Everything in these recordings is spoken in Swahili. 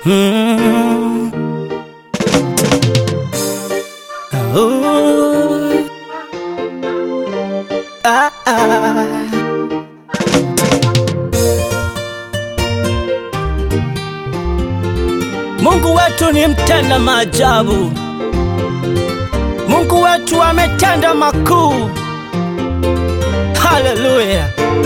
Mm. Ooh. Ah, ah. Mungu wetu ni mtenda maajabu. Mungu wetu ametenda makuu. Haleluya!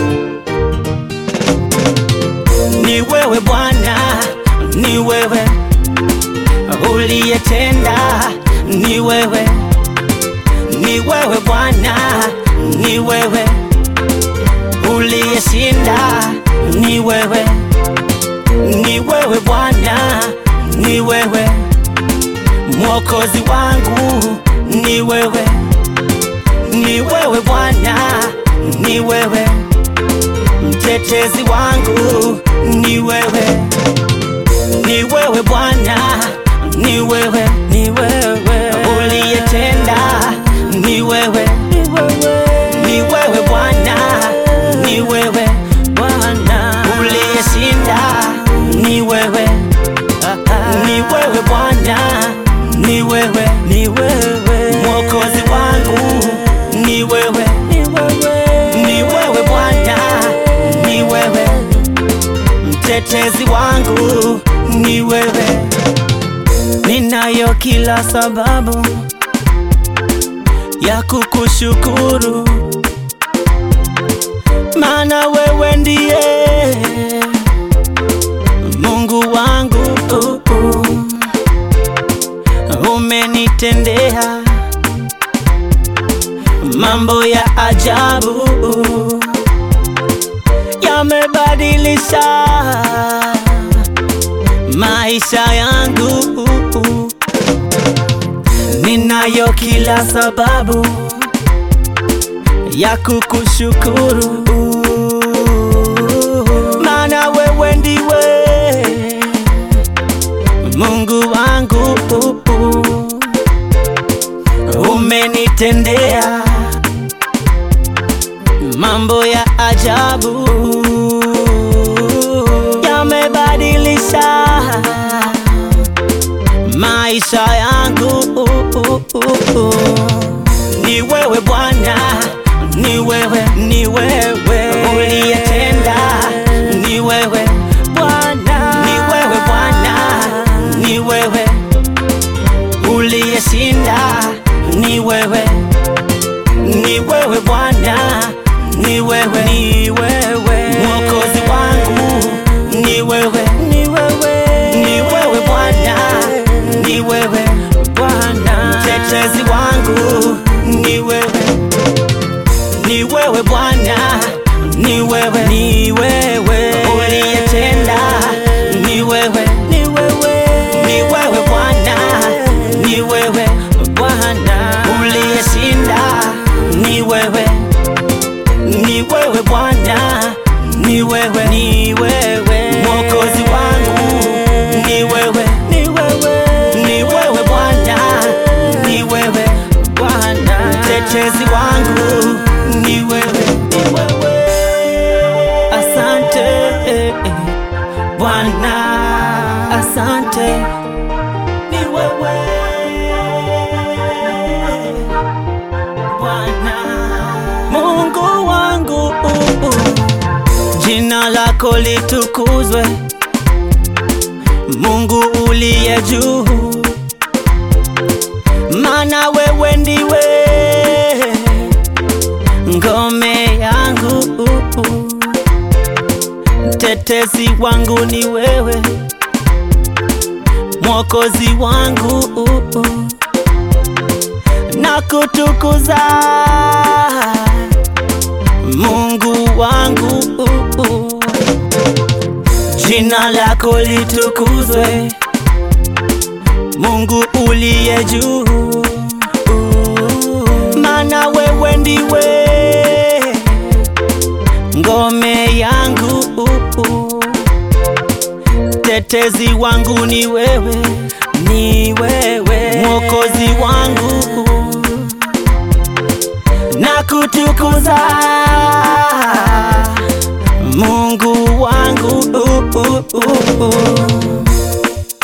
Ni wewe Bwana, ni wewe uliyetenda, ni wewe, ni wewe Bwana, ni wewe uliyeshinda, ni wewe, ni wewe Bwana, ni wewe mwokozi wangu, ni wewe, ni wewe Bwana, ni wewe mtetezi wangu, ni wewe, ni wewe Bwana, ni wewe, ni wewe uliyetenda, ni wewe, ni wewe, ni wewe Bwana, ni wewe Bwana uliyeshinda, ni wewe, ni wewe Bwana, ni wewe, ni wewe mwokozi wangu, ni wewe, ni wewe, ni wewe Bwana, ni wewe mtetezi wangu, ni wewe. Ninayo kila sababu ya kukushukuru, maana wewe ndiye Mungu wangu. Umenitendea mambo ya ajabu, yamebadilisha maisha yangu. Ninayo kila sababu ya kukushukuru, maana wewe ndiwe Mungu wangu. Umenitendea mambo ya ajabu, yamebadilisha maisha yangu. Ni wewe Bwana, ni wewe, ni wewe uliyetenda, ni wewe Bwana, ni wewe Bwana, ni wewe uliyeshinda, ni wewe, ni wewe Bwana, ni wewe, ni wewe mwokozi wangu, ni wewe, ni wewe, ni wewe Bwana, ni wewe Bwana mtetezi wangu, ni wewe, ni wewe Bwana, ni wewe, ni wewe uliyetenda, ni wewe, ni wewe, ni wewe Bwana, ni wewe Bwana uliyeshinda, ni wewe, ni wewe Bwana, ni wewe, ni wewe mwokozi wangu, ni wewe, ni wewe, ni wewe Bwana, ni wewe Bwana mtetezi wangu, ni wewe, ni wewe. Asante eh, eh, Bwana, asante, ni wewe Bwana Mungu wangu, jina lako litukuzwe, Mungu uliye juu, maana wewe ndiwe ngome yangu, mtetezi wangu ni wewe, mwokozi wangu na kutukuza Mungu wangu, jina lako litukuzwe, Mungu uliye juu, maana wewe ndiwe ngome yangu, tetezi wangu ni wewe, ni wewe mwokozi wangu na kutukuza Mungu wangu uh, uh, uh, uh.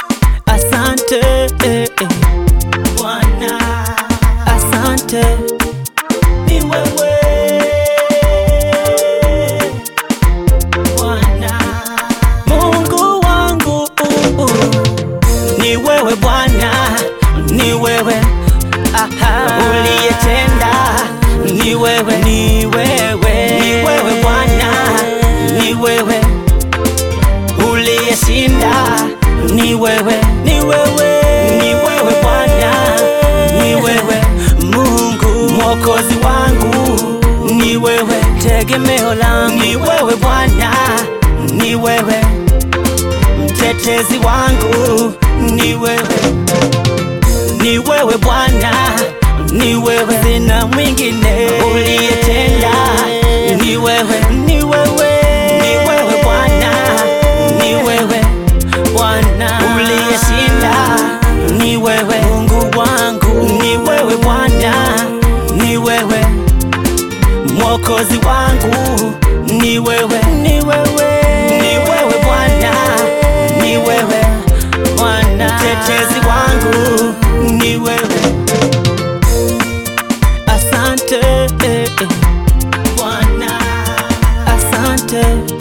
mtetezi wangu ni wewe, ni wewe Bwana, ni wewe, sina mwingine uliyetenda, ni wewe, ni wewe, ni wewe Bwana, ni wewe Bwana uliyeshinda, ni wewe Mungu wangu, ni wewe Bwana, ni wewe Mwokozi wangu, ni wewe, ni wewe, ni wewe Bwana, ni wewe Bwana, mtetezi wangu, ni wewe. Asante Bwana, asante